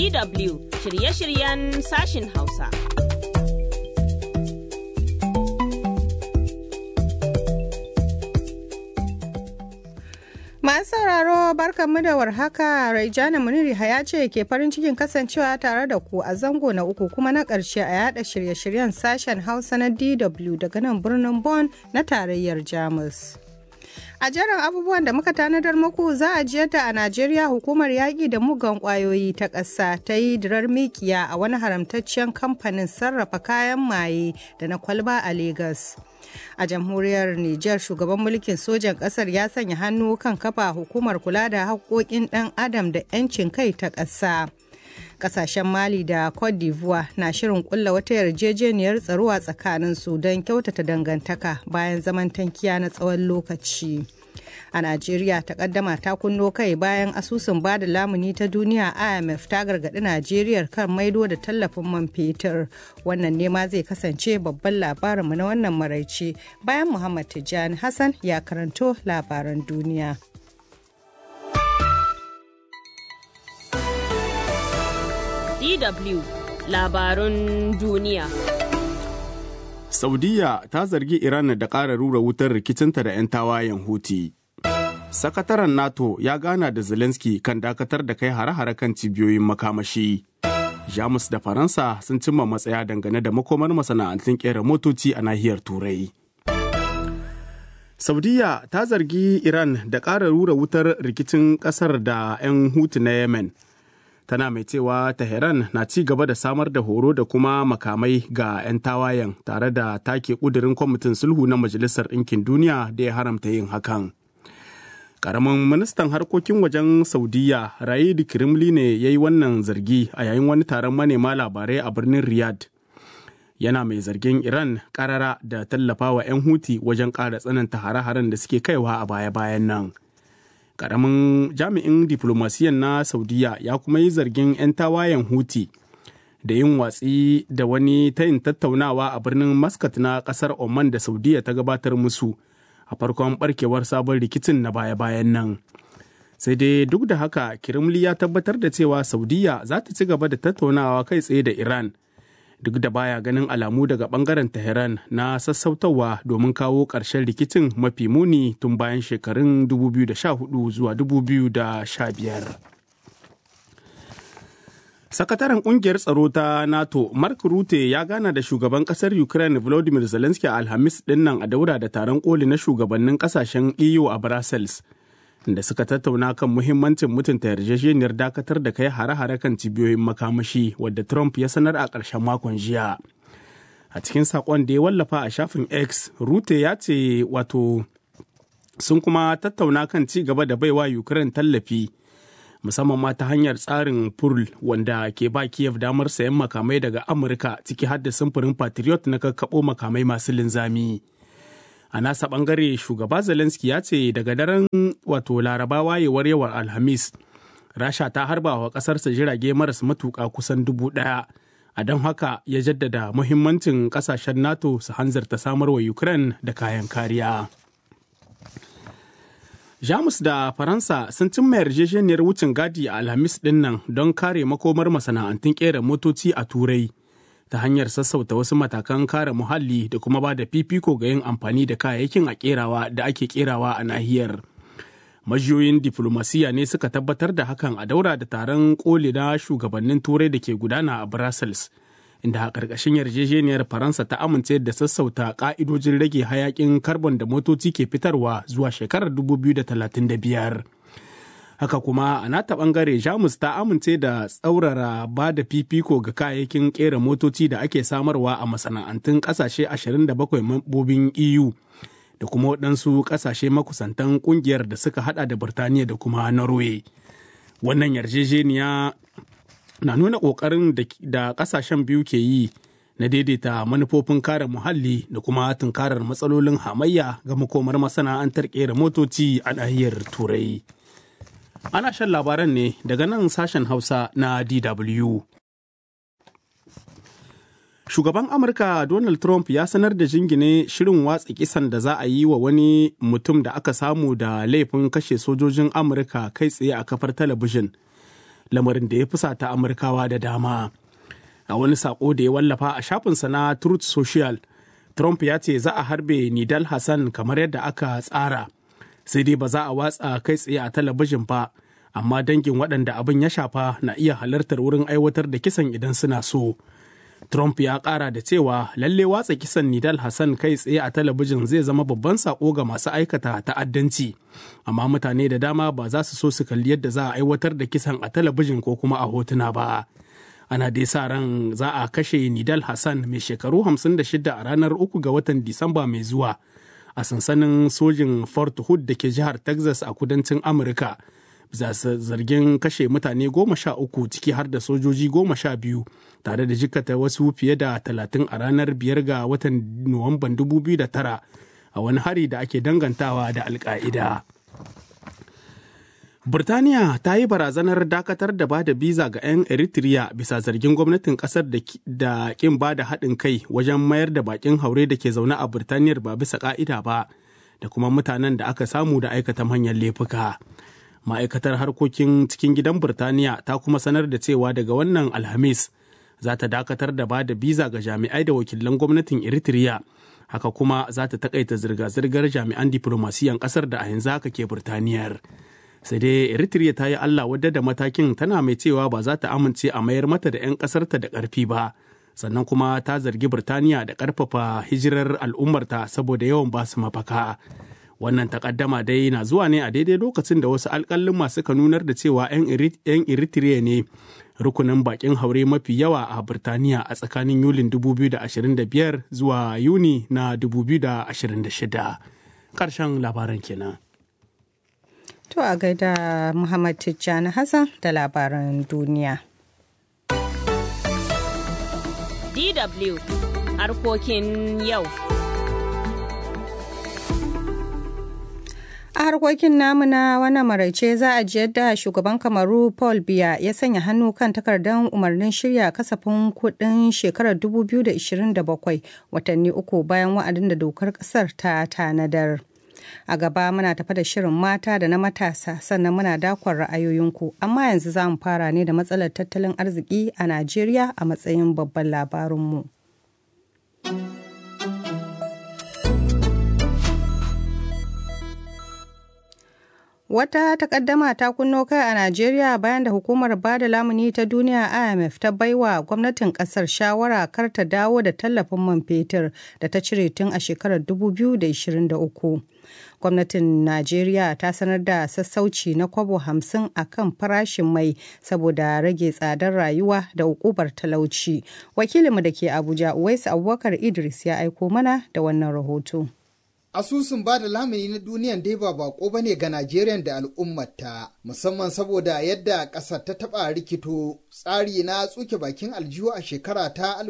DW shirye-shiryen sashin Hausa. Masu sauraro barkanmu da warhaka Raijana Muniri ya ce ke farin cikin kasancewa tare da ku a zango na uku kuma na ƙarshe a yada shirye-shiryen sashen Hausa na DW daga nan birnin Bonn na tarayyar Jamus. A jerin abubuwan da muka tanadar muku za a jiyar da a Najeriya hukumar yaƙi da mugan ƙwayoyi ta ƙasa ta yi dirar mikiya a wani haramtaccen kamfanin sarrafa kayan maye da na kwalba a Legas. A jamhuriyar Nijar shugaban mulkin sojan ƙasar ya sanya hannu kan kafa hukumar kula da haƙoƙin ɗan adam da 'yancin kai ta ƙasa. kasashen mali da cote d'ivoire na shirin kulla wata yarjejeniyar tsaro a tsakaninsu don kyautata dangantaka bayan zaman tankiya na tsawon lokaci a najeriya takaddama ta kunno kai bayan asusun bada lamuni ta duniya imf ta gargaɗi najeriya kan maido da tallafin man fetur wannan nema zai kasance babban labarinmu na wannan maraice bayan muhammad tijjani hassan ya karanto labaran duniya DW labarun duniya. Saudiya ta zargi Iran da ƙara rura wutar rikicinta da 'yan tawayen Huti. Sakataren NATO ya gana da Zelensky kan dakatar da kai hare-hare kan cibiyoyin makamashi. Jamus da Faransa sun cimma matsaya dangane da makomar masana'antun ƙera motoci a nahiyar Turai. Saudiya ta zargi Iran da ƙara rura wutar rikicin ƙasar da 'yan Hutu na Yemen. tana mai cewa Tehran na ci gaba da samar da horo da kuma makamai ga 'yan tawayen tare da take kudirin kwamitin sulhu na Majalisar Ɗinkin Duniya da ya haramta yin hakan. Karamin ministan harkokin wajen Saudiya Raid Kirimli ne ya yi wannan zargi a yayin wani taron manema labarai a birnin Riyadh. Yana mai zargin Iran karara da tallafawa 'yan Huti wajen ƙara tsananta hare-haren da suke kaiwa a baya-bayan nan. karamin jami'in diflomasiyan na saudiya ya kuma yi zargin 'yan tawayen huti da yin watsi da wani tayin tattaunawa a birnin muscat na kasar oman da saudiya ta gabatar musu a farkon barkewar sabon rikicin na baya-bayan nan sai dai duk da haka kirimli ya tabbatar da cewa saudiya za ta ci gaba da tattaunawa kai tsaye da iran duk da baya ganin alamu daga bangaren Tehran na sassautawa domin kawo ƙarshen rikicin mafi muni tun bayan shekarun 2014 zuwa 2015. Sakataren kungiyar tsaro ta NATO, Mark Rutte ya gana da shugaban kasar Ukraine Volodymyr Zelensky a Alhamis dinnan a daura da taron koli na shugabannin kasashen EU a Brussels. da suka tattauna kan muhimmancin mutunta yarjejeniyar dakatar da kai hare-hare kan cibiyoyin makamashi wadda Trump ya sanar a ƙarshen makon jiya. A cikin saƙon da ya wallafa a shafin X, Rute ya ce wato sun kuma tattauna kan ci gaba da baiwa Ukraine tallafi musamman ma ta hanyar tsarin Pearl wanda ke ba Kiev damar sayan makamai daga Amurka ciki har da samfurin Patriot na kakkaɓo makamai masu linzami. a nasa bangare shugaba zelensky ya ce daga daren wato laraba wayewar yawar alhamis rasha ta harba wa kasarsa jirage maras matuka kusan dubu daya a don haka ya jaddada muhimmancin kasashen nato su hanzarta samar wa ukraine da kayan kariya jamus da faransa sun cimma yarjejeniyar wucin gadi a alhamis dinnan don kare makomar masana'antun kera motoci a turai ta hanyar sassauta wasu matakan kare muhalli da kuma ba da fifiko ga yin amfani da kayayyakin a kerawa da ake kerawa a nahiyar. Majiyoyin diflomasiya ne suka tabbatar da hakan a daura da taron koli na shugabannin turai da ke gudana a Brussels. Inda a ƙarƙashin yarjejeniyar Faransa ta amince da sassauta ƙa'idojin rage hayaƙin karbon da motoci ke fitarwa zuwa shekarar 2035. haka kuma a nata bangare jamus ta amince da tsaurara ba da fifiko ga kayayyakin kera motoci da ake samarwa a masana'antun kasashe 27 mambobin eu da kuma waɗansu kasashe makusantan kungiyar da suka hada da birtaniya da kuma norway wannan yarjejeniya na nuna ƙoƙarin da ƙasashen biyu ke yi na daidaita manufofin kare muhalli da kuma tunkarar matsalolin hamayya ga makomar masana'antar kera motoci a nahiyar turai Ana shan labaran ne daga nan sashen Hausa na DW. Shugaban Amurka Donald Trump ya sanar da jingine shirin watsa kisan da za a yi wa wani mutum da aka samu da laifin kashe sojojin Amurka kai tsaye a kafar talabijin lamarin da ya fusata amurkawa da dama a wani sako da ya wallafa a shafinsa na truth social trump ya ce za a harbe nidal hassan kamar yadda aka tsara sai dai ba za a watsa kai tsaye a talabijin ba amma dangin waɗanda abin ya shafa na iya halartar wurin aiwatar da kisan idan suna so Trump ya ƙara da cewa lalle watsa kisan Nidal Hassan kai tsaye a talabijin zai zama babban sako ga masu aikata ta'addanci. Amma mutane da dama ba za su so su kalli yadda za a aiwatar da kisan a talabijin ko kuma a hotuna ba. Ana dai sa ran za a kashe Nidal Hassan mai shekaru 56 a ranar 3 ga watan Disamba mai zuwa a sansanin sojin Fort Hood da ke jihar Texas a kudancin Amurka. bisa zargin kashe mutane goma sha uku ciki har da sojoji goma sha biyu tare da jikata wasu fiye da talatin a ranar biyar ga watan nuwamban 2009 a wani hari da ake dangantawa da alka'ida. Burtaniya ta yi barazanar dakatar da ba da biza ga 'yan Eritrea bisa zargin gwamnatin kasar da kin ba da haɗin kai wajen mayar da bakin haure da ke zaune a Burtaniyar ba bisa ka'ida ba da kuma mutanen da aka samu da aikata manyan laifuka. ma'aikatar harkokin cikin gidan Burtaniya ta kuma sanar da cewa daga wannan Alhamis za ta dakatar da ba da biza ga jami'ai da wakilan gwamnatin Eritrea. Haka kuma za ta takaita zirga-zirgar jami'an diplomasiyan kasar da a yanzu haka ke Burtaniyar. Sai dai Eritrea ta yi Allah wadda da matakin tana mai cewa ba za ta amince a mayar mata da 'yan kasarta da ƙarfi ba. Sannan kuma ta zargi Burtaniya da ƙarfafa hijirar al'ummarta saboda yawan basu mafaka. wannan takaddama dai na zuwa ne a daidai lokacin da wasu alkalin masu ka nunar da cewa 'yan eritrea ne rukunin bakin haure mafi yawa a birtaniya a tsakanin yulin 2025 zuwa yuni na 2026 ƙarshen labaran kenan to a gaida muhammad tijjani hassan da labaran duniya DW harkokin yau. a harkokin namu na wannan maraice za a ji yadda shugaban kamaru paul biya ya sanya hannu kan takardar umarnin shirya kasafin kudin shekarar 2027 watanni uku bayan wa'adin da dokar kasar ta tanadar a gaba muna tafa da shirin mata da na matasa sannan muna dakon ra'ayoyinku amma yanzu za mu fara ne da matsalar tattalin arziki a najeriya a matsayin babban labarinmu. Wata takaddama ta kunno kai a Najeriya bayan da hukumar bada lamuni ta duniya IMF ta baiwa gwamnatin kasar shawara kar ta dawo da tallafin man fetur da ta cire tun a shekarar 2023. Gwamnatin Najeriya ta sanar da sassauci na kwabo hamsin a kan farashin mai saboda rage tsadar rayuwa da ukubar talauci. Wakilinmu da ke Abuja, Uwaisu Abubakar Idris ya aiko mana da wannan rahoto. Asusun ba da lamuni na duniyan dai ba bako ba ne ga Najeriya da al'ummata, musamman saboda yadda ƙasar ta taɓa rikito tsari na tsuke bakin aljihu a shekara ta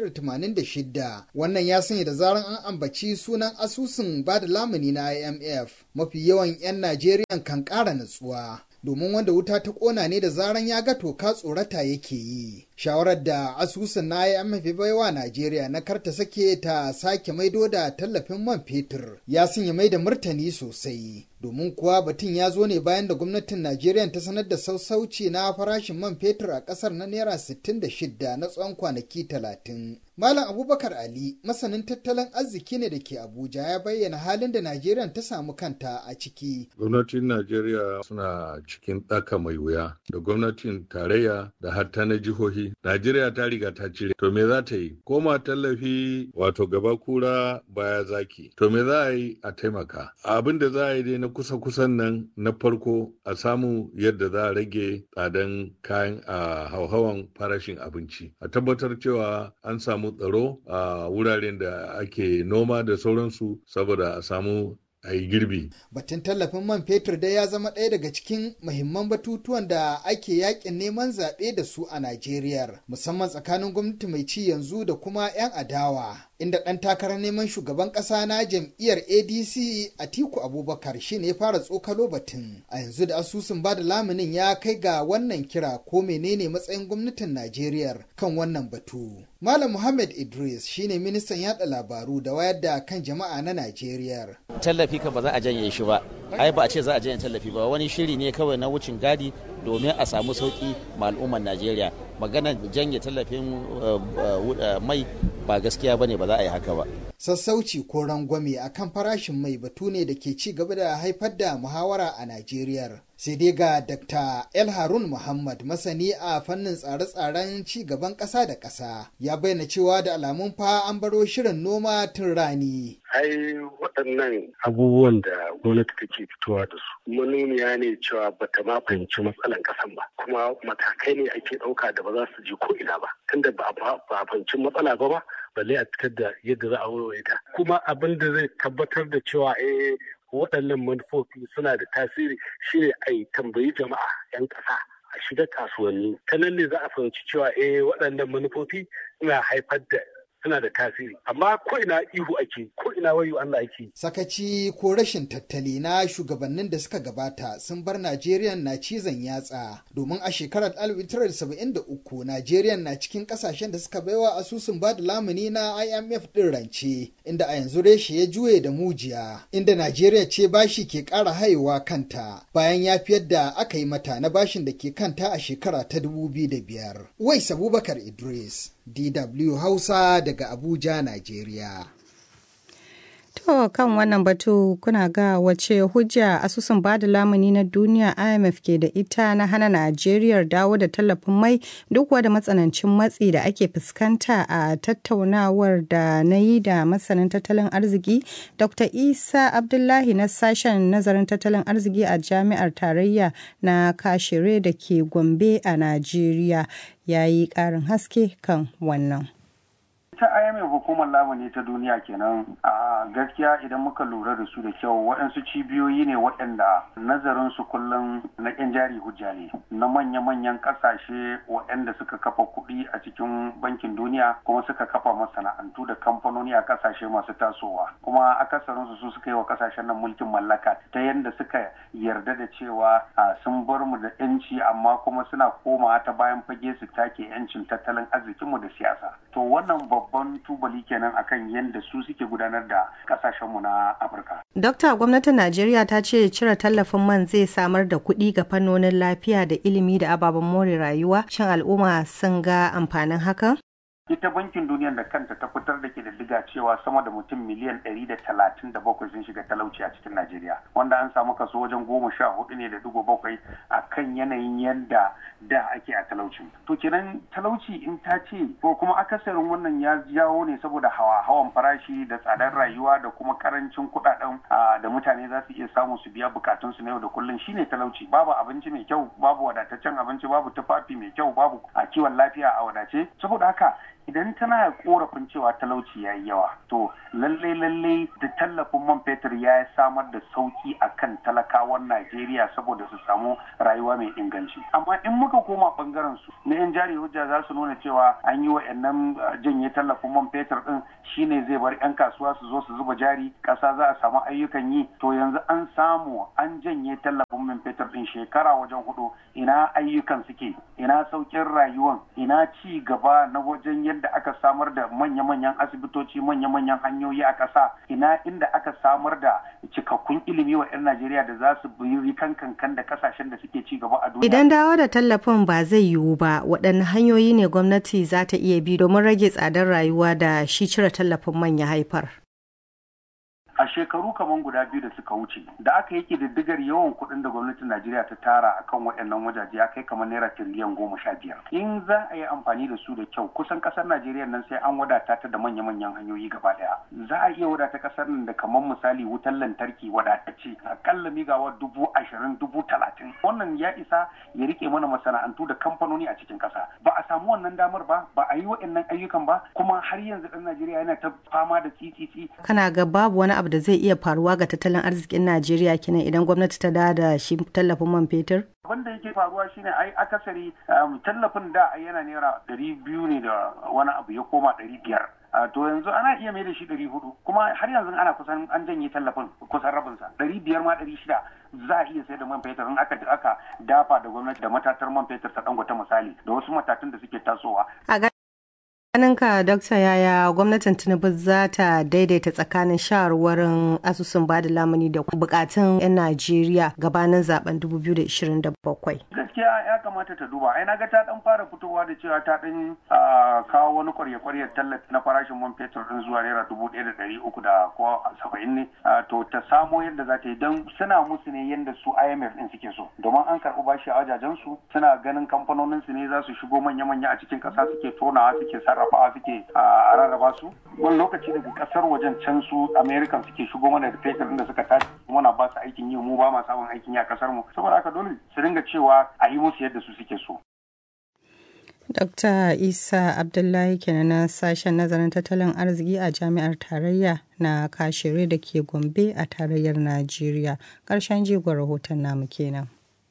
1986. Wannan ya sanya da zaran an ambaci sunan asusun ba da lamuni na IMF, mafi yawan 'yan Najeriya kan ƙara natsuwa. domin wanda wuta ta ƙona ne da zaran ya ga toka tsorata yake yi. Shawarar da asusun na IMF baiwa Najeriya na karta sake ta sake maido da tallafin man fetur ya sanya mai da martani sosai. Domin kuwa batun ya zo ne bayan da gwamnatin Najeriya ta sanar da sassauci na farashin man fetur a ƙasar na Naira 66 na tsawon kwanaki 30. Malam Abubakar Ali, masanin tattalin arziki ne da ke Abuja ya bayyana halin da Najeriya ta samu kanta a ciki. Gwamnatin Najeriya suna cikin ɗaka mai wuya da gwamnatin tarayya da hatta na jihohi. Najeriya ta riga ta cire. To me za ta yi? Koma tallafi wato gaba kura baya zaki. To me za a yi a taimaka? Abin da za a yi dai na kusa-kusan nan na farko a samu yadda za a rage tsadan kayan a hauhawan farashin abinci. A tabbatar cewa an samu tsaro a wuraren da ake noma da sauransu saboda a samu a yi girbi. Batun tallafin man fetur dai ya zama ɗaya daga cikin muhimman batutuwan da ake yakin neman zaɓe da su a Najeriya, musamman tsakanin gwamnati mai ci yanzu da kuma 'yan adawa. Inda ɗan takarar neman shugaban ƙasa na jam'iyyar ADC Atiku Abubakar shi ne ya fara tsokalo batun. A yanzu da asusun bada lamunin ya kai ga wannan kira ko menene matsayin gwamnatin Najeriya kan wannan batu. Malam Muhammad Idris shine ministan yada labaru da wayar da kan jama'a na Najeriya. Tallafi ka ba za a janye shi ba. Ai ba a ce za a janye tallafi ba wani shiri ne kawai na wucin gadi domin a samu sauki ma al'ummar najeriya maganar janye tallafin mai ba gaskiya ba ne ba za a yi haka ba sassauci ko rangwame a kan farashin mai batu ne da ke ci gaba da haifar da muhawara a Najeriya. Sai dai ga Dr. El Harun Muhammad masani a fannin tsare-tsaren ci gaban ƙasa da ƙasa ya bayyana cewa da alamun fa an baro shirin noma tun rani. Ai waɗannan abubuwan da gwamnati take fitowa da su manuniya ne cewa bata ma fahimci matsalan ƙasan ba kuma matakai ne ake ɗauka da ba za su je ko ina ba tunda ba a fahimci matsala ba ba balle a fitar da yadda za a warware ta kuma abin da zai tabbatar da cewa eh waɗannan manufofi suna da tasiri shine a yi tambayi jama'a 'yan ƙasa a shiga kasuwanni ta nan ne za a fahimci cewa eh waɗannan manufofi suna haifar da suna da tasiri amma ko ina ihu ake ko ina wayo Allah ake sakaci ko rashin tattali na shugabannin da suka gabata sun bar Najeriya na cizon yatsa domin a shekarar 1973 Najeriya na cikin kasashen da suka baiwa asusun bada lamuni na IMF din rance inda a yanzu reshe ya juye da mujiya inda Najeriya ce bashi ke ƙara haihuwa kanta bayan ya fiyar da aka yi mata na bashin da ke kanta a shekara ta 2005 Wais Abubakar Idris DW Hausa daga Abuja, Najeriya. To kan wannan batu kuna ga wace hujja asusun bada lamuni na duniya IMF ke da ita na hana Najeriya dawo da tallafin mai duk da matsanancin matsi da ake fuskanta a tattaunawar da na yi da masanin tattalin arziki Dr. Isa Abdullahi na sashen nazarin tattalin arziki a jami'ar tarayya na Kashire da ke Gombe a Najeriya ya yi ƙarin haske kan wannan. ta IMF hukumar lamuni ta duniya kenan a gaskiya idan muka lura da su da kyau waɗansu cibiyoyi ne waɗanda nazarin su kullum na ƙyan jari hujja ne na manya-manyan ƙasashe waɗanda suka kafa kuɗi a cikin bankin duniya kuma suka kafa masana'antu da kamfanoni a ƙasashe masu tasowa kuma akasarin su suka yi wa ƙasashen nan mulkin mallaka ta yadda suka yarda da cewa sun bar mu da 'yanci amma kuma suna komawa ta bayan fage su take 'yancin tattalin arzikinmu da siyasa to wannan babban tubali kenan akan yadda su suke gudanar da kasashenmu na afirka dokta gwamnatin najeriya ta ce cire tallafin man zai samar da kuɗi ga fannonin lafiya da ilimi da ababen more rayuwa shin al'umma sun ga amfanin hakan ita bankin duniya da kanta ta fitar da kididdiga cewa sama da mutum miliyan ɗari da talatin da bakwai sun shiga talauci a cikin najeriya wanda an samu kaso wajen goma sha hudu ne da digo bakwai a kan yanayin yadda da ake a talauci to kenan talauci in ta ce ko kuma akasarin wannan ya jawo ne saboda hawa hawan farashi da tsadar rayuwa da kuma karancin kuɗaɗen da mutane za su iya samu su biya bukatunsu na yau da kullum shine talauci babu abinci mai kyau babu wadataccen abinci babu tufafi mai kyau babu a kiwon lafiya a wadace saboda haka idan tana korafin cewa talauci ya yi yawa to lalle lalle da tallafin man fetur ya samar da sauki a kan talakawan najeriya saboda su samu rayuwa mai inganci amma in muka koma bangaren su na yan jari hujja za su nuna cewa an yi wa'annan janye tallafin man fetur din shine zai bar yan kasuwa su zo su zuba jari kasa za a samu ayyukan yi to yanzu an samu an janye tallafin man fetur din shekara wajen hudu ina ayyukan suke ina saukin rayuwan ina ci gaba na wajen yadda aka samar da manya-manyan asibitoci manya-manyan hanyoyi a ƙasa ina inda aka samar da cikakkun ilimi wa 'yan Najeriya da za su bi kan kankan da kasashen da suke ci gaba a duniya. Idan dawo da tallafin ba zai yiwu ba waɗanne hanyoyi ne gwamnati za ta iya bi domin rage tsadar rayuwa da shi cire tallafin man ya haifar. a shekaru kamar guda biyu da suka wuce da aka yi diddigar yawan kuɗin da gwamnatin najeriya ta tara a kan waɗannan wajaje ya kai kamar naira tiriliyan goma sha biyar in za a yi amfani da su da kyau kusan ƙasar najeriya nan sai an wadata ta da manya-manyan hanyoyi gaba ɗaya za a iya wadata ƙasar nan da kamar misali wutar lantarki wadatacce akalla migawa dubu ashirin dubu talatin wannan ya isa ya rike mana masana'antu da kamfanoni a cikin ƙasa ba a samu wannan damar ba ba a yi waɗannan ayyukan ba kuma har yanzu ɗan najeriya yana ta fama da tsitsitsi kana ga babu wani abu da zai iya faruwa ga tattalin arzikin Najeriya kenan idan gwamnati ta da shi tallafin man fetur? Abin da yake faruwa shine ai akasari tallafin da yana naira ɗari biyu ne da wani abu ya koma ɗari biyar. to yanzu ana iya mai da shi ɗari hudu kuma har yanzu ana kusan an janye tallafin kusan rabinsa ɗari biyar ma ɗari shida za a iya sai da man fetur in aka aka dafa da gwamnati da matatar man fetur ta dangote misali da wasu matatun da suke tasowa. ka Dokta yaya gwamnatin Tinubu za ta daidaita tsakanin shawarwarin asusun bada lamuni da bukatun 'yan Najeriya gabanin zaben 2027. Gaskiya ya kamata ta duba. Ai naga ta dan fara fitowa da cewa ta dan kawo wani kwarya-kwaryar tallafi na farashin man fetur din zuwa naira dubu ɗaya da ɗari uku da ko saba'in ne. To ta samo yadda za ta yi don suna musu ne yadda su IMF din suke so. Domin an karɓi bashi a wajajen su suna ganin kamfanonin su ne za su shigo manya-manya a cikin ƙasa suke tonawa suke sarrafawa suke a rarraba su wani lokaci daga kasar wajen can su american suke shigo mana da fetur da suka tashi muna ba su aikin yi mu ba ma samun aikin yi a kasar mu saboda haka dole su dinga cewa a yi musu yadda su suke so Dr. Isa Abdullahi kenan na sashen nazarin tattalin arziki a jami'ar tarayya na kashere da ke Gombe a tarayyar Najeriya. Ƙarshen jigon rahoton namu kenan.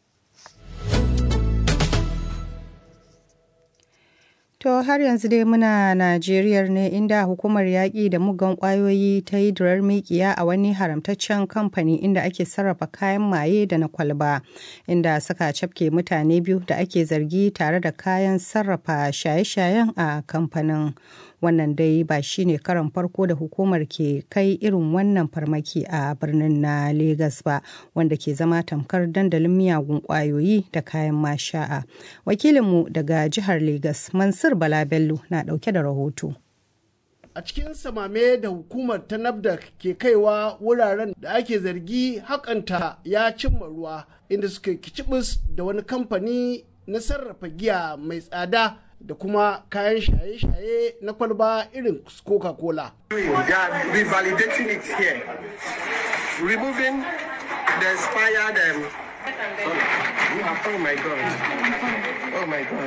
To har yanzu dai muna Najeriya ne inda hukumar yaƙi da mugan ƙwayoyi ta yi durar mikiya a wani haramtaccen kamfani inda ake sarrafa kayan maye da na kwalba inda suka cafke mutane biyu da ake zargi tare da kayan sarrafa shaye-shayen a kamfanin. Wannan dai ba shi ne karan farko da hukumar ke kai irin wannan farmaki a birnin na Legas ba wanda ke zama tamkar dandalin miyagun ƙwayoyi da kayan masha'a. Wakilinmu daga jihar Legas Mansur Bala Bello na ɗauke da rahoto. A cikin samame da hukumar ta NAFDAC ke kaiwa wuraren da ake zargi hakanta ya cimma ruwa inda suka kicibis da wani kamfani na sarrafa giya mai tsada da kuma kayan shaye-shaye na kwalba irin Coca-Cola. revalidating it here, removing the expired. Um, oh my God! Oh my God!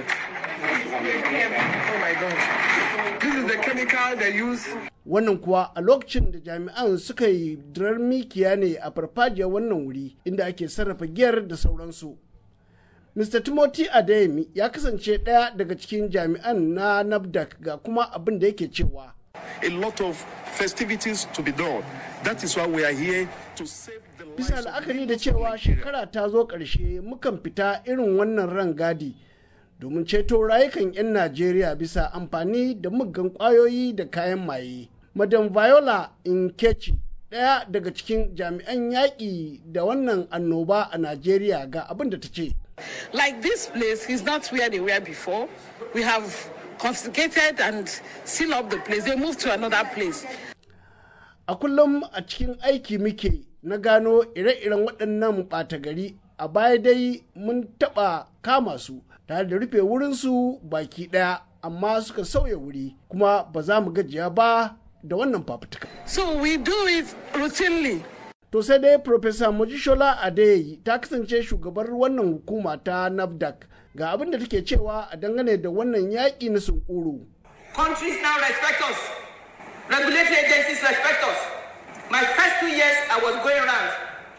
Oh my God! This is the chemical they use. Wannan kuwa a lokacin da jami'an suka yi dirar mikiya ne a farfajiyar wannan wuri inda ake sarrafa giyar da sauransu. Mr. Timothy Adeyemi ya kasance ɗaya daga cikin jami'an na NAFDAC ga kuma abin da yake cewa. A lot of festivities to be done. That is why we are here to save the Bisa la'akari da cewa shekara ta zo ƙarshe mukan fita irin wannan rangadi domin ceto rayukan 'yan Najeriya bisa amfani da muggan ƙwayoyi da kayan maye. Madam Viola Inkechi ɗaya daga cikin jami'an yaƙi da wannan annoba a Najeriya ga abin da ta ce. Like this place is not where they were before. We have confiscated and sealed up the place. They moved to another place. A kullum a cikin aiki muke na gano ire-iren waɗannan ɓata gari a baya dai mun taɓa kama su tare da rufe wurinsu baki ɗaya amma suka sauya wuri kuma ba za mu gajiya ba da wannan fafutuka. So we do it routinely. To sai dai Profesa Mojishola Adeyi ta kasance shugabar wannan hukuma ta NAFDAC ga abin da take cewa a dangane da wannan yaƙi na sunkuru. Countries now respect us. Regulatory agencies respect us. My first two years I was going around.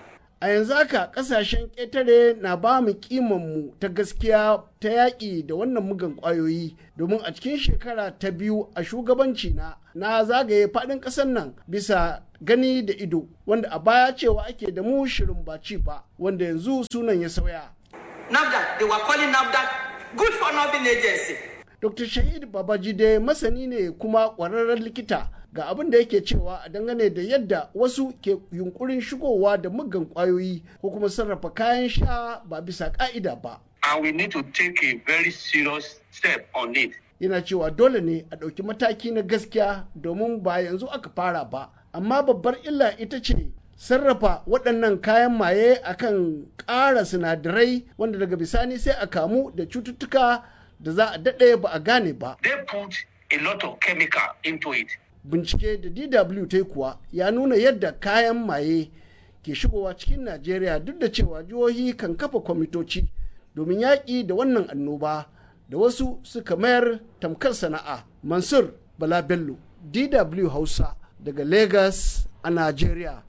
A yanzu haka ƙasashen ƙetare na ba mu mu ta gaskiya ta yaƙi da wannan mugan ƙwayoyi domin a cikin shekara ta biyu a shugabanci na na zagaye faɗin ƙasar nan bisa gani da ido wanda a baya cewa ake da mu shirin baci ba wanda yanzu sunan ya sauya. NAFDAC, they were calling NAFDAC good for nothing agency. Dr. Shahid Babajide masani ne kuma ƙwararren likita ga abin da yake cewa a dangane da yadda wasu ke yunkurin shigowa da muggan ƙwayoyi ko kuma sarrafa kayan sha ba bisa ƙa'ida ba. And we need to take a very serious step on it. Yana cewa dole ne a ɗauki mataki na gaskiya domin ba yanzu aka fara ba. Amma babbar illa ita ce sarrafa waɗannan kayan maye akan ƙara sinadarai wanda daga bisani sai a kamu da cututtuka da za a daɗe ba a gane ba. They put a lot of chemical into it. Bincike da DW ta kuwa ya nuna yadda kayan maye ke shigowa cikin Najeriya duk da cewa jihohi kan kafa kwamitoci domin yaƙi da wannan annoba da wasu suka mayar tamkar sana'a. Mansur Bala Bello, DW Hausa daga Lagos a Najeriya.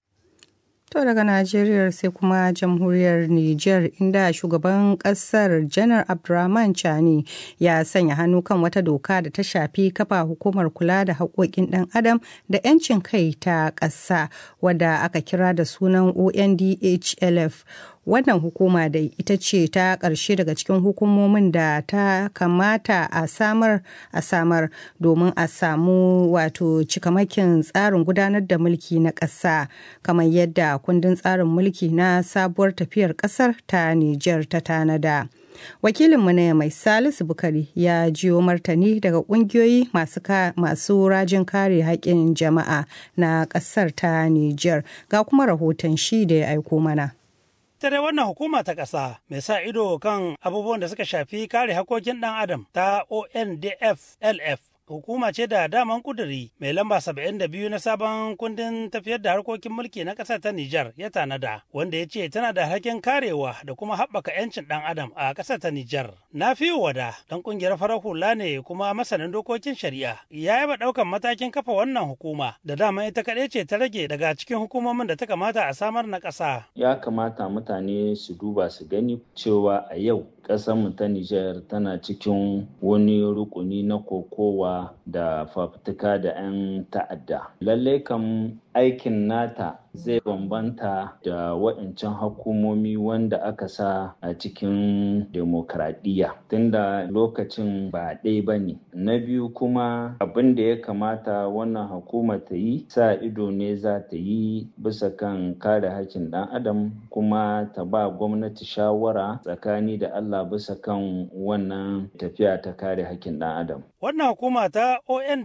To daga Najeriya sai kuma jamhuriyar Nijar inda shugaban kasar janar Abdurrahman Chani ya sanya hannu kan wata doka da ta shafi kafa hukumar kula da haƙoƙin ɗan adam da 'yancin kai ta ƙasa wadda aka kira da sunan ONDHLF wannan hukuma da ita ce ta ƙarshe daga cikin hukumomin da ta kamata a samar a samar domin a samu wato cikamakin tsarin gudanar da mulki na ƙasa kamar yadda kundin tsarin mulki na sabuwar tafiyar ƙasar ta Nijar ta tanada. wakilinmu na mai salisu bukari ya jiyo martani daga kungiyoyi masu, masu rajin kare haƙƙin jama'a na ƙasar ta Nijar ga kuma rahoton shi da ya aiko mana. ita dai wannan hukuma ta ƙasa mai sa ido kan abubuwan da suka shafi kare hakokin ɗan adam ta ondf lf hukuma ce da daman kuduri mai lamba 72 na sabon kundin tafiyar da harkokin mulki na ƙasar ta Nijar ya tanada wanda ya ce tana da hakin karewa da kuma haɓaka 'yancin ɗan adam a ƙasar ta Nijar. Na fi wada ɗan ƙungiyar farar hula ne kuma masanin dokokin shari'a ya yaba ɗaukan matakin kafa wannan hukuma da dama ita kaɗai ce ta rage daga cikin hukumomin da ta kamata a samar na ƙasa. Ya kamata mutane su duba su gani cewa a yau ƙasarmu ta Nijar tana cikin wani rukuni na kokowa da fafutuka da 'yan ta'adda. Lallai kam aikin nata zai bambanta da waɗancan hukumomi wanda aka sa a cikin demokradiyya tunda lokacin ba ɗaya ba ne. Na biyu kuma abin da ya kamata wannan hukuma ta yi sa ido ne za ta yi bisa kan kare hakkin ɗan adam kuma ta ba gwamnati shawara tsakani da Allah bisa kan wannan tafiya ta kare hakkin ɗan adam. Wannan hukuma ta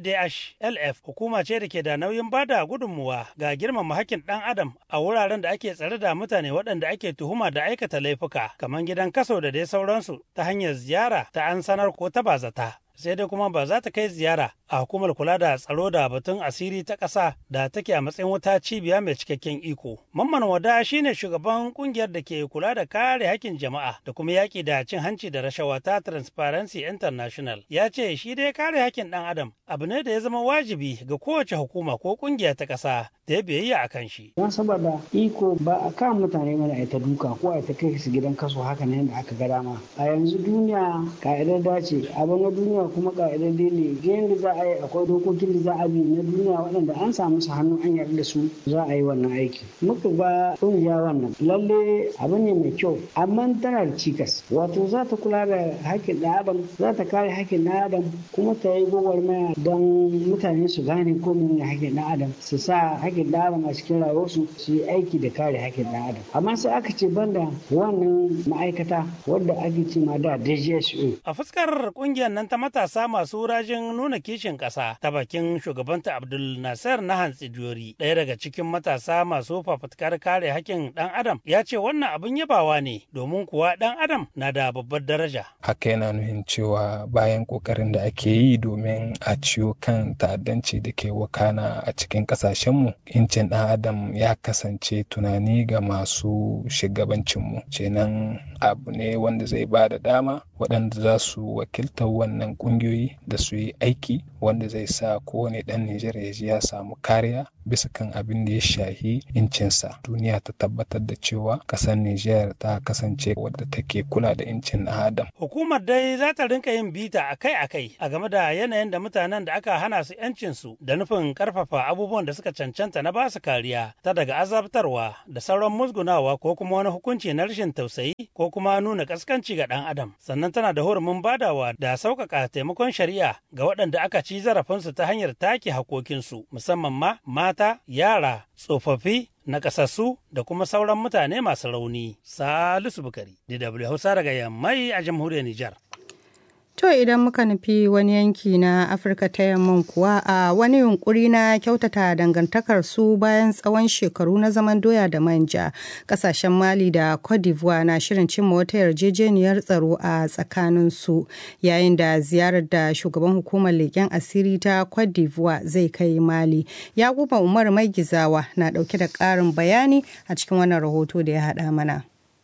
ONDH-LF hukuma ce da ke da nauyin bada gudunmuwa ga girmama hakkin ɗan adam a wuraren da ake tsare da mutane waɗanda ake tuhuma da aikata laifuka kamar gidan kaso da dai sauransu ta hanyar ziyara ta an sanar ko ta bazata. sai dai kuma ba za ta kai ziyara a hukumar kula da tsaro da batun asiri ta ƙasa da take a matsayin wata cibiya mai cikakken iko. Mamman Wada shine shugaban kungiyar da ke kula da kare hakkin jama'a da kuma yaƙi da cin hanci da rashawa ta Transparency International. Ya ce shi dai kare hakkin ɗan adam abu ne da ya zama wajibi ga kowace hukuma ko kungiya ta ƙasa da ya biyayya a kan shi. Don saboda iko ba a kan mutane mana a ta duka ko a ta kai su gidan kaso haka ne da aka ga dama. A yanzu duniya ka'idar dace abin na duniya kuma ka'idar ne yadda za a yi akwai dokokin da za a bi na duniya waɗanda an samu su hannu an yarda da su za a yi wannan aiki. Muka ga ƙungiya wannan lalle abu ne mai kyau amma tana da cikas wato za ta kula da haƙƙin ɗan adam za ta kare haƙƙin ɗan adam kuma ta yi gwagwarmaya don mutane su gane ko menene haƙƙin ɗan adam su sa haƙƙin ɗan adam a cikin rayuwarsu su yi aiki da kare haƙƙin ɗan adam amma sai aka ce banda wannan ma'aikata wadda ake ce ma da DGSO. A fuskar ƙungiyar nan ta matasa masu rajin nuna kishin ƙasa ta bakin shugabanta Abdul Nasir na Hantsi Diyori ɗaya daga cikin matasa masu fafutukar kare haƙƙin ɗan adam ya ce wannan abin yabawa ne domin kuwa ɗan adam na da babbar daraja. Haka yana nuhin cewa bayan ƙoƙarin da ake yi domin a ciwo kan ta'addanci da ke wakana a cikin ƙasashenmu incin ɗan adam ya kasance tunani ga masu shugabancinmu kenan abu ne wanda zai ba da dama waɗanda za su wakiltar wannan ƙungiyoyi da su yi aiki wanda zai sa kowane ɗan Nijar ya ji ya samu kariya bisa kan abin da ya shahi incinsa duniya ta tabbatar da cewa ƙasar Nijar ta kasance wadda take kula da incin ɗan adam. Hukumar dai za ta rinka yin bita akai-akai a game da yanayin da mutanen da aka hana su 'yancinsu da nufin ƙarfafa abubuwan da suka cancanta na basu kariya ta daga azabtarwa da sauran musgunawa ko kuma wani hukunci na rashin tausayi ko kuma nuna ƙaskanci ga ɗan adam sannan tana da hurumin badawa da sauƙaƙa taimakon shari'a ga waɗanda aka ci zarafinsu ta hanyar take hakokinsu musamman ma mata yara tsofaffi nakasassu da kuma sauran mutane masu rauni salisu bukari dw hausa daga yammai a jamhuriyar nijar To idan muka nufi wani yanki na Afirka ta yamman kuwa a wani yunkuri na kyautata dangantakar su bayan tsawon shekaru na zaman doya da manja kasashen Mali da Cote d'Ivoire na shirin cimma wata yarjejeniyar tsaro a tsakanin su yayin da ziyarar da shugaban hukumar leƙen asiri ta Cote d'Ivoire zai kai Mali. Yakuba Umar Mai Gizawa na ɗauke da ƙarin bayani a cikin wannan rahoto da ya haɗa mana.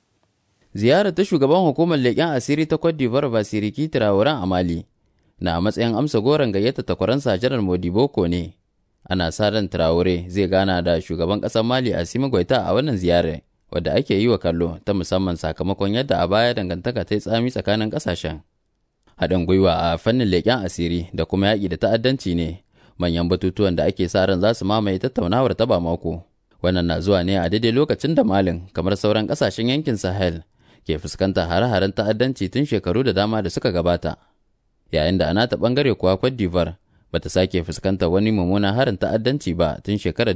ziyarar ta shugaban hukumar leƙen asiri ta Cote d'Ivoire Basiriki Traoré a Mali na a matsayin amsa goron gayyata takwaransa Janar Modiboko ne. Ana sa ran Traoré zai gana da shugaban ƙasar Mali Assimi Goita a wannan ziyarar wadda ake yi wa kallo ta musamman sakamakon yadda a baya dangantaka ta yi tsami tsakanin ƙasashen. Haɗin gwiwa a fannin leƙen asiri da kuma yaƙi da ta'addanci ne manyan batutuwan da ake sa ran za su mamaye tattaunawar ta ba mako. Wannan na zuwa ne a daidai lokacin da Malin kamar sauran ƙasashen yankin Sahel ke fuskantar hare-haren ta'addanci tun shekaru da dama da suka gabata. Yayin da a nata ɓangare kuwa Cote d'Ivoire bata sake fuskantar wani mummunan harin ta'addanci ba tun shekarar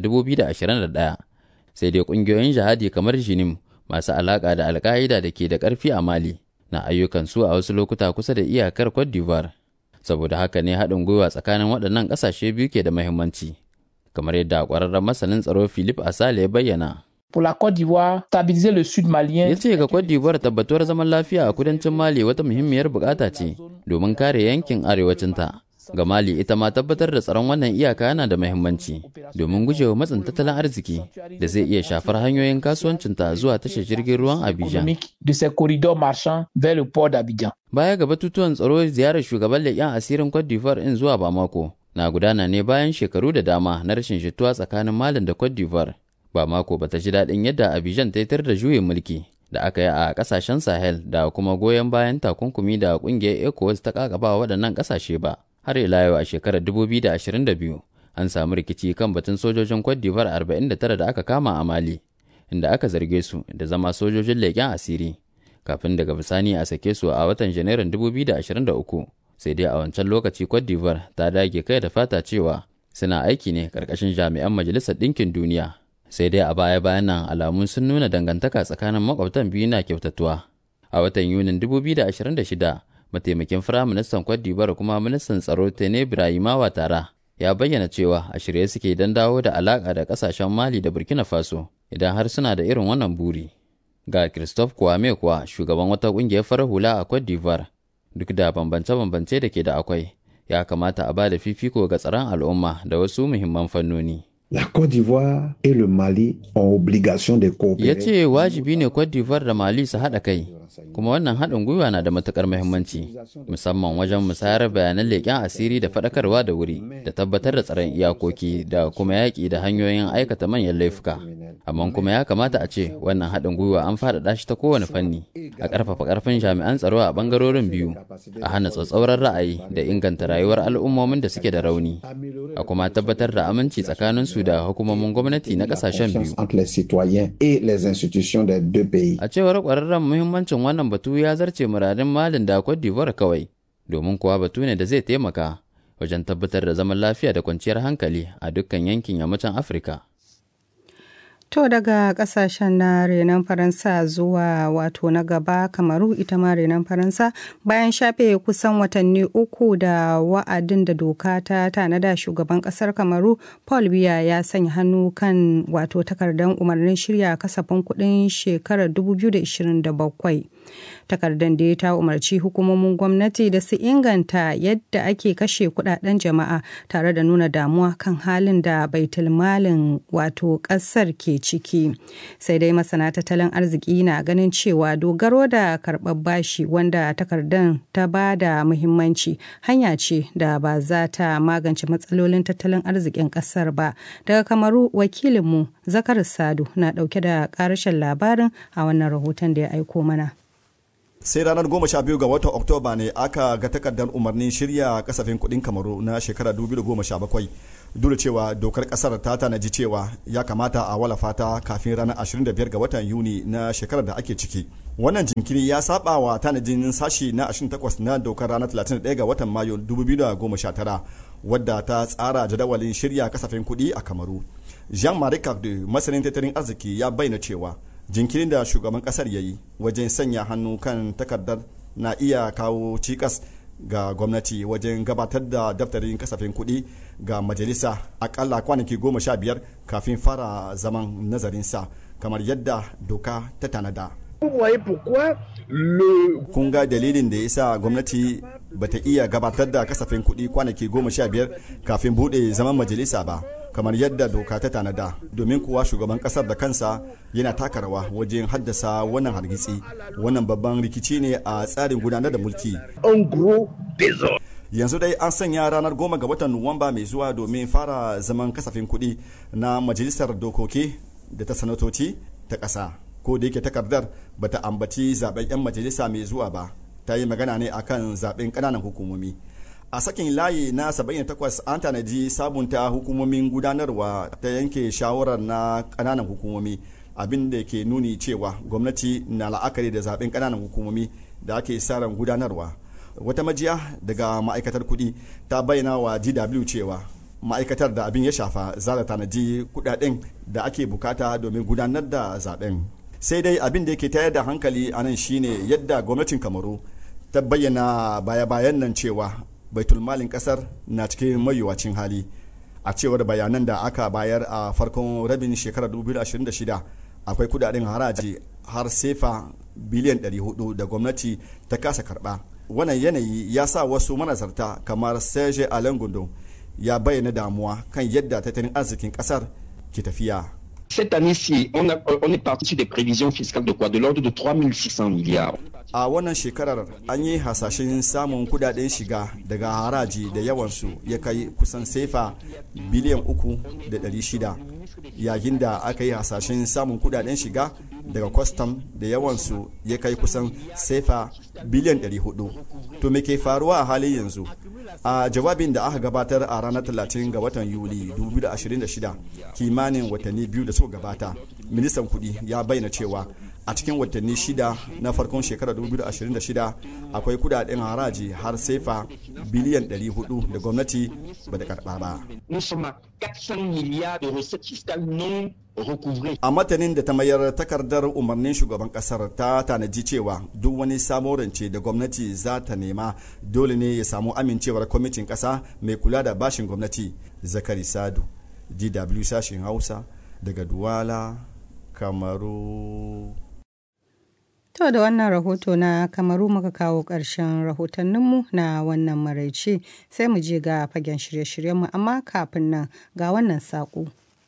2021 sai dai ƙungiyoyin jihadi kamar Jinim masu alaƙa da alka'ida da ke da ƙarfi a Mali na ayyukan su a wasu lokuta kusa da iyakar Cote d'Ivoire. Saboda haka ne haɗin gwiwa tsakanin waɗannan ƙasashe biyu ke da muhimmanci. Kamar yadda ƙwararren masanin tsaro Philip Asale ya bayyana. Pour la Côte d'Ivoire, stabiliser le sud malien. Ya ce ga Côte d'Ivoire tabbatuwar zaman lafiya a kudancin Mali wata muhimmiyar bukata ce domin kare yankin arewacinta. Ga Mali ita ma tabbatar da tsaron wannan iyaka yana da muhimmanci domin gujewa matsin tattalin arziki da zai iya shafar hanyoyin kasuwancinta zuwa tashar jirgin ruwan Abidjan. De ces corridors marchands vers le port d'Abidjan. Baya ga batutuwan tsaro ziyarar shugaban leƙen asirin Cote d'Ivoire in zuwa Bamako na gudana ne bayan shekaru da dama na rashin jituwa tsakanin Malin da Cote d'Ivoire. Bamako bata ji daɗin yadda Abidjan ta tar da juyin mulki da aka yi a ƙasashen Sahel da kuma goyon bayan takunkumi da ƙungiyar ECOWAS ta ƙaƙaba waɗannan ƙasashe ba. har ila yau a shekarar 2022 an samu rikici kan batun sojojin Cote d'Ivoire 49 da aka kama a Mali, inda aka zarge su da zama sojojin leƙen asiri, kafin daga bisani a sake su a watan Janairun 2023. Sai dai a wancan lokaci Cote d'Ivoire ta dage kai da fata cewa suna aiki ne ƙarƙashin jami'an Majalisar Ɗinkin Duniya. Sai dai a baya-bayan nan alamun sun nuna dangantaka tsakanin makwabtan biyu na kyautatuwa. A watan Yunin 2026 mataimakin firaministan Cote d'Ivoire kuma ministan tsaro Tene Ibrahimawa Tara ya bayyana cewa a shirye suke don dawo da alaƙa da ƙasashen Mali da Burkina Faso idan har suna da irin wannan buri. Ga Christophe Kwame kuwa shugaban wata ƙungiyar farar hula a Cote d'Ivoire duk da bambance-bambance da ke da akwai ya kamata a ba da fifiko ga tsaron al'umma da wasu muhimman fannoni. La Côte d'Ivoire et le Mali ont obligation de coopérer. Ya ce wajibi ne Côte d'Ivoire da Mali su haɗa kai, kuma wannan haɗin gwiwa na da matuƙar muhimmanci, musamman wajen musayar bayanan leƙen asiri da faɗakarwa da wuri, da tabbatar da tsaron iyakoki da kuma yaƙi da hanyoyin aikata manyan laifuka. Amma kuma ya kamata a ce wannan haɗin gwiwa an faɗaɗa shi ta kowane fanni, a ƙarfafa ƙarfin jami'an tsaro a ɓangarorin biyu, a hana tsatsauran ra'ayi da inganta rayuwar al'ummomin da suke da rauni, a kuma tabbatar da aminci tsakanin su da hukumomin gwamnati na kasashen biyu. A cewar kwararren muhimmancin wannan batu ya zarce muradin Malin da Cote d'Ivoire kawai, domin kuwa batu ne da zai taimaka wajen tabbatar da zaman lafiya da kwanciyar hankali a dukkan yankin yammacin Afirka. To daga kasashen na renon Faransa zuwa wato na gaba kamaru ita ma renon Faransa bayan shafe kusan watanni uku da wa'adin da doka ta tanada shugaban kasar kamaru Paul Biya ya sanya hannu kan wato takardar umarnin shirya kasafin kuɗin shekarar 2027. takardar da ta umarci hukumomin gwamnati da su inganta yadda ake kashe kudaden jama'a tare da nuna damuwa kan halin da baitulmalin wato kasar ke ciki sai dai masana tattalin arziki na ganin cewa dogaro da karɓar bashi wanda takardar ta ba da muhimmanci hanya ce da ba za ta magance matsalolin tattalin arzikin kasar ba daga kamaru wakilinmu zakar sadu na ɗauke da ƙarashin labarin a wannan rahoton da ya aiko mana sai ranar goma sha biyu ga watan oktoba ne aka ga takardar umarnin shirya kasafin kudin kamaru na shekara 2017 duk da cewa dokar kasar ta tanaji cewa ya kamata a walafa ta kafin ranar 25 ga watan yuni na shekarar da ake ciki wannan jinkiri ya saba wa tanajin sashi na 28 na dokar ranar 31 ga watan mayu 2019 wadda ta tsara jadawalin shirya kasafin kudi a kamaru jean-marie cardew masanin tattalin arziki ya bayyana cewa jinkirin da shugaban kasar ya yi wajen sanya hannu kan takardar na iya kawo cikas ga gwamnati wajen gabatar da daftarin kasafin kuɗi ga majalisa akalla kwanaki goma sha biyar kafin fara zaman nazarinsa kamar yadda doka ta tanada. kun ga dalilin da ya sa gwamnati bata iya gabatar da kasafin kuɗi kwanaki goma sha biyar kafin buɗe zaman majalisa ba kamar yadda doka ta tanada domin kuwa shugaban kasar da kansa yana taka rawa wajen haddasa wannan hargitsi wannan babban rikici ne a tsarin gudanar da mulki yanzu dai an sanya ranar goma ga watan nuwamba mai zuwa domin fara zaman kasafin kuɗi na majalisar dokoki da ta sanatoci ta ƙasa ko da yake takardar bata ambaci zaben 'yan majalisa mai zuwa ba ta yi magana ne akan zaben ƙananan hukumomi a sakin layi na 78 an tanaji sabunta hukumomin gudanarwa ta yanke shawarar na kananan hukumomi abin da ke nuni cewa gwamnati na la'akari da zaben kananan hukumomi da ake ran gudanarwa wata majiya daga ma'aikatar kuɗi ta bayyana wa dw cewa ma'aikatar da abin ya shafa za ta tanaji kudaden da ake bukata domin gudanar da zaben sai dai abin da yake tayar da hankali a nan shine yadda gwamnatin kamaru ta bayyana baya-bayan nan cewa baitulmalin kasar na cikin mayuwacin hali a cewar bayanan da aka bayar a farkon rabin shekarar 2026 akwai kudaden haraji har sefa biliyan 400 da gwamnati ta kasa karba wannan yanayi ya sa wasu manazarta kamar serge alain gundon ya bayyana damuwa kan yadda tattalin arzikin kasar ke tafiya Cette année-ci, on, a- on est parti sur des prévisions fiscales de quoi De l'ordre de 3600 milliards. a wannan shekarar an yi hasashen samun kudaden shiga daga haraji da yawansu ya kai kusan sefa biliyan uku da ɗari shida yayin da aka yi hasashen samun kudaden shiga daga kwastam da yawansu ya kai kusan sefa biliyan 400 to me ke faruwa a halin yanzu a jawabin da aka gabatar a ranar 30 ga watan yuli 2026 kimanin watanni biyu da suka gabata ministan kudi ya bayyana cewa a cikin watanni shida na farkon shekarar 2026 akwai kudaden haraji har sefa biliyan 400 da gwamnati ba da karba ba Nous sommes à 400 milliards de recettes fiscales non recouvrées. a matanin da ta mayar takardar umarnin shugaban kasar ta tanaji cewa duk wani sabon rance da gwamnati za ta nema dole ne ya samu amincewar kwamitin kasa mai kula da bashin gwamnati zakari sadu dw sashen hausa daga duwala kamaru To da wannan rahoto na kamaru muka kawo ƙarshen rahotanninmu na wannan maraice sai mu je ga fagen shirye-shiryenmu amma kafin nan ga wannan saƙo.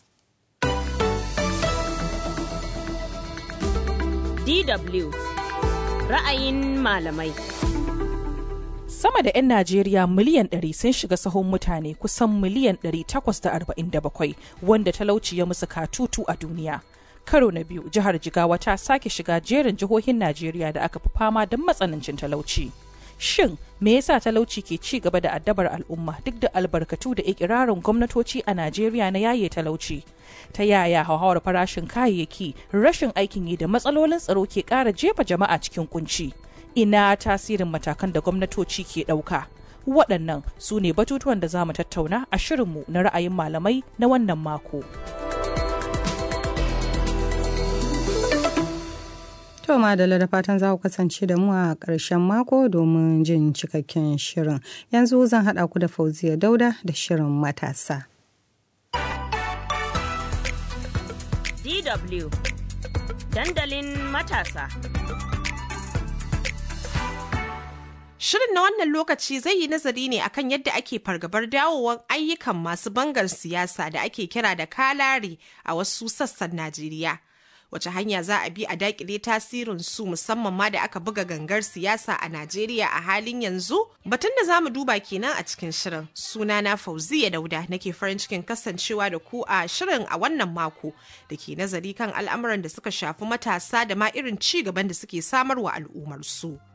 DW ra'ayin malamai. Sama da 'yan Najeriya miliyan 100 sun shiga sahun mutane kusan miliyan 847 wanda talauci ya musu katutu a duniya. Karo na biyu jihar Jigawa ta sake shiga jerin jihohin Najeriya da aka fi fama don matsanancin talauci. Shin me yasa talauci ke ci gaba da addabar al'umma duk da albarkatu da ikirarin gwamnatoci a Najeriya na yaye talauci? Ta yaya hauhawar farashin kayayyaki, rashin aikin yi da matsalolin tsaro ke ƙara jefa jama'a cikin kunci? ina tasirin matakan da gwamnatoci ke ɗauka. Waɗannan su ne batutuwan da za mu tattauna a shirinmu na ra'ayin malamai na wannan mako. To madalla da fatan za ku kasance da mu a ƙarshen mako domin jin cikakken shirin. Yanzu zan haɗa ku da Fauziya Dauda da shirin matasa. DW dandalin matasa. Shirin na wannan lokaci zai yi nazari ne akan yadda ake fargabar dawowar ayyukan masu bangar siyasa da ake kira da kalari a wasu sassan Najeriya. Wace hanya za a bi a dakile tasirin su musamman ma da aka buga gangar siyasa a Najeriya a halin yanzu? Batun da za mu duba kenan a cikin shirin. Sunana Fauziya Dauda nake farin cikin kasancewa da ku a shirin a wannan mako da ke nazari kan al'amuran da suka shafi matasa da ma irin ci gaban da suke samarwa al'ummar su.